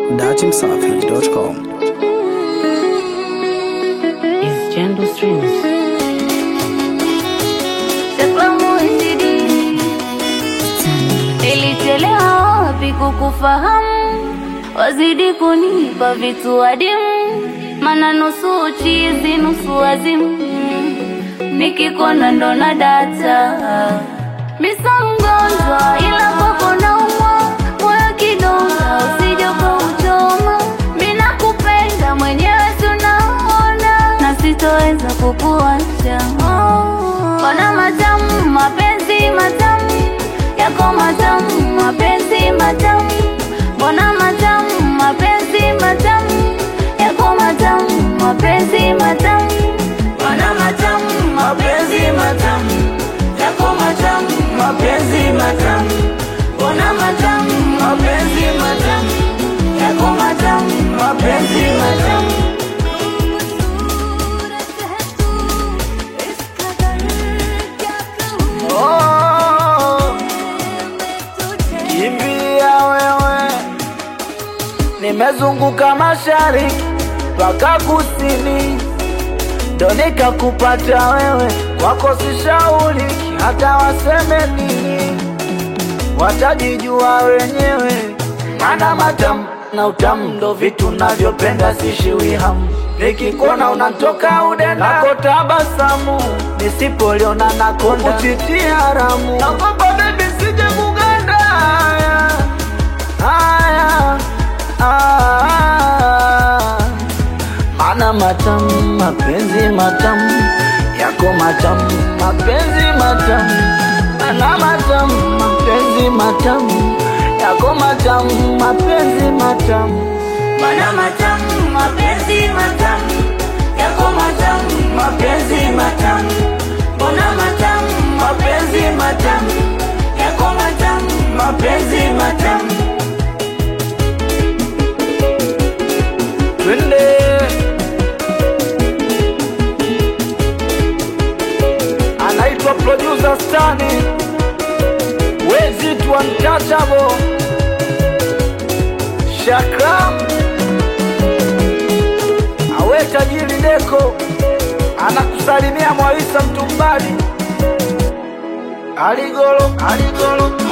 datimsafi.com. is Jendo Streams. Nilichelewa wapi kukufahamu, wazidi kunipa vitu adimu, mana nusu uchizi nusu wazimu, nikikona ndo na data misa mgonjwa, ila kwako naumwa moyo kidonda, usije ukauchoma. Mi nakupenda mwenyewe, tunaona na sitoweza kukuacha. Ona matamu, mapenzi matamu yako matamu, mapenzi matamu, mbona matamu, mapenzi matamu yako matamu, mapenzi matamu, mbona matamu, mapenzi matamu yako matamu, mapenzi matamu, mbona matamu, mapenzi matamu yako matamu, mapenzi matamu. Oh, kimbia wewe, nimezunguka mashariki mpaka kusini, ndo nikakupata wewe. Kwako sishauriki, hata waseme nini, watajijua wenyewe. Mana matamu na utamu ndo vitu navyopenda, sishiwi hamu. Nikikuona unatoka udenda, nako tabasamu, nisipoliona nakonda, kuchitia haramu. Naogopa baby, sije kuganda. Haya, haya, haya. Mana matamu, mapenzi matamu yako matamu, mapenzi matamu, mana matamu, mapenzi matamu yako matamu, mapenzi matamu, Mbona matamu, mapenzi matamu yako matamu, mapenzi matamu. Mbona matamu, mapenzi matamu yako matamu, mapenzi matamu. twende anaitwa producer Stani, wezi tu untouchable, Shakram awe tajiri Deko anakusalimia Mwaisa Mtumbali, Aligolo, Aligolo